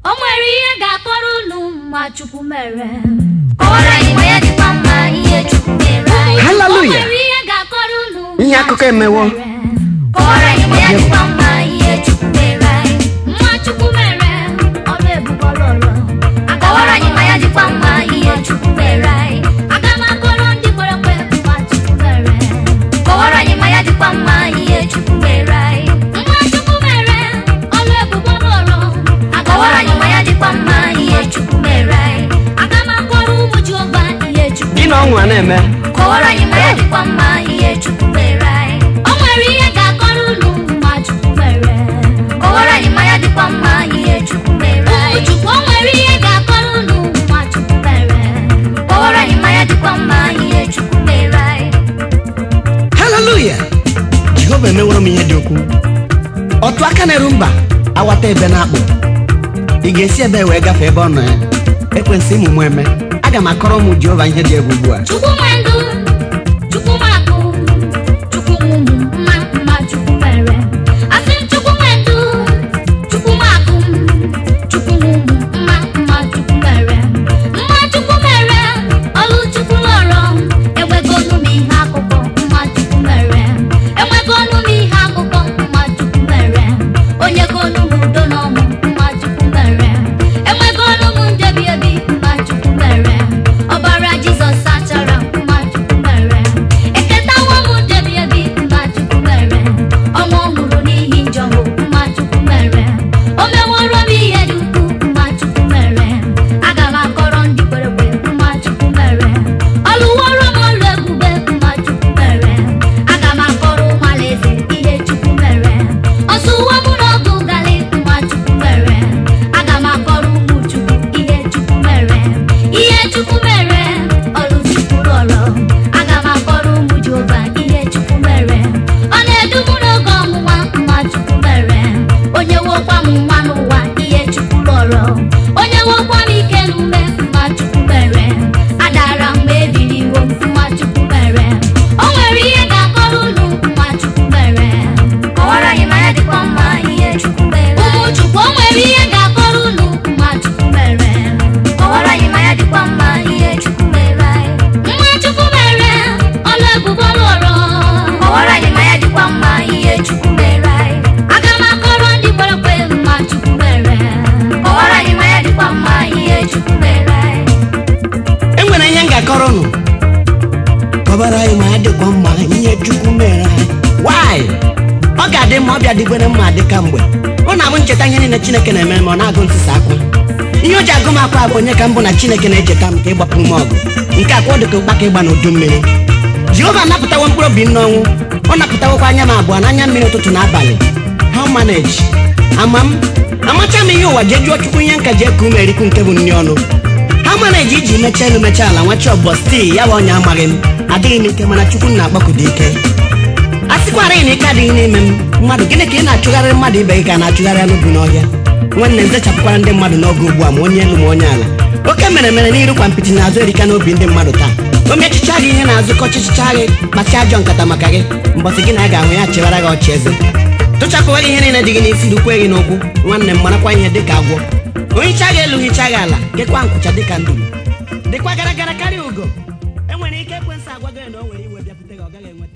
o nwere ihe ga-akọrọ unu ma chukwu mere kọwara anyị ma ya dịkwa mma ihe chukwu mere anyị o haleluya nwere ihe ga-akọrọ unu Ihe ma akụkọ Chukwu emewo. mere. kọwara anyị ma ya dịkwa mma ihe chukwu mere anyị mma chukwu mere ọrụ ebube ọlụlụ kọwara anyị ma ya dịkwa mma ihe chukwu mere anyị aga m akọrọ ndị kwere ekwe mma chukwu mere kọwara anyị ma ya dịkwa mma ihe chukwu mere anyị mma chukwu mere ọrụ ebube ọlụlụ kọwara anyị ma ya dịkwa mma ihe chukwu mere anyị aga m akọrọ ụmụ jehova ihe chukwu gị na ọnwụ a na-eme kọwara anyị ma ya dịkwa mma ihe chukwu mere anyị o nwere ihe ga-akọrọ unu ma chukwu mere kọwara anyị ma ya dịkwa mma ihe chukwu mere ụmụ anyị chukwu o nwere ihe ga-akọrọ unu ma chukwu mere kọwara anyị ma ya dịkwa mma ihe chukwu mere anyị haleluya jehova emeworo m ihe dị ukwuu otu aka na-eru mba awata ebe na-akpụ ị ga-esi ebe wee gafee ebe ọ nọ ya ekwensị ịmụ mụ eme aga m akọrọ ụmụ jehova ihe dị egwu ugbu a chukwu nwe ndụ chukwu nwe akụ chukwu nwe ụmụ mma mma chukwu mere asị m chukwu nwe ndụ chukwu nwe akụ chukwu nwe ụmụ mma mma chukwu mere mma chukwu mere ọlụ chukwu lọrọ enwego ọnụ m ihe akụkọ mma chukwu mere enwego ọnụ m ihe akụkọ mma chukwu mere onye go ọnụ m udo na ọṅụ mma chukwu mere enwego ọnụ m ndebi ebi mma chukwu mere ọbara jizọs sachara mma chukwu mere eketawo m ndebi ebi mma chukwu mere ọnwụ ọhụrụ n'ihi njọ m mma chukwu mere o meworo m ihe dị ukwuu mma chukwu mere aga m akọrọ ndị kwere ekwe mma chukwu mere ọlụworo m ọrụ ebube mma chukwu mere aga m akọrọ ụmụ alaeze ihe chukwu mere ọsụwo m n'ọgụ gali mma chukwu mere aga m akọrọ ụmụ chukwu ihe chukwu mere ihe chukwu mere ọrụ chukwu rọrọ aga m akọrọ ụmụ jehova ihe chukwu mere ọ na-edu m n'oge ọnwụnwa mma chukwu mere onye wokwa m nwa n'ụwa ihe chukwu rọrọ onye wokwa m ike n'ume mma chukwu mere adara mgbe ebiri iwo m mma chukwu mere o nwere ihe ga-akọrọ unu mma chukwu mere kọwara anyị ma ya dịkwa mma ihe chukwu mere ụmụ anyị chukwu o nwere ihe ga-akọrọ unu mma chukwu mere kọwara anyị ma ya dịkwa mma ihe chukwu mere anyị mma chukwu mere ọlụ ebube lụrụ kọwara anyị ma ya dịkwa mma ihe chukwu mere anyị aga m akọrọ ndị kwere ekwe mma chukwu mere kọwara anyị ma ya dịkwa mma ihe chukwu mere anyị e nwere ihe m ga-akọrọ unu kọbara anyị ma ya dịkwa mma ihe chukwu mere anyị wanyị ọ ga-adị mma ọbịa dịgbere mma dị ka mgbe ọ na-abụ ncheta ihe niile chineke na-eme ma ọ na-agụ ntụsa akwa ihe o ji agụ m akwa bụ onye ka mbụ na chineke na-echeta m ka ịgbapụrụ m ọgụ nke akwa ọ dịka ụkpaka ịgba n'udu mmiri jehova napụtawo mkpụrụ obi m n'ọnwụ ọ napụtawokwa anya m abụọ n'anya mmiri ụtụtụ na abalị how manage ama m amacha m ihe ụwa jee jụọ chukwu ihe nka ji eku ume erikwu nke bụ nri ọnụ ha manage iji mechaa elu mechaa ala nwachi ọbọ stii ya bụ ọnya amaghị m adịghị m ike mana chukwu na-akpọkudo ike a sịkwara na ike adịghị n'ime m mmadụ gịnị ka ị na-achụgharị mmadụ ibe gị ka a na-achụgharị anụ bụ n'ọhịa nwanne m zechapụkwara ndị mmadụ n'oge ugbu a ma onye elu ma onye ala oke mere mere n'iru kwa mpịtị n'azụ erika n'obi ndị mmadụ taa o mechicha gị ihe na-azụ kọchịchịcha gị kpasịa ajọ nkata maka gị mbọsị gị na ya ga-ahụ ya chewara gị ọchị eze tụchapụwa gị ihe niile dị gị n'isi dukwe gị n'ụkwụ nwanne m marakwa ihe dị ka agwọ ohicha gị elu hicha gị ala gekwa nkwụcha dị ka nduru dịkwa gara gara karịa ugo enwere ike ekwensị agwa gị na o nwere iwe bịapụta gị ọ gaghị enweta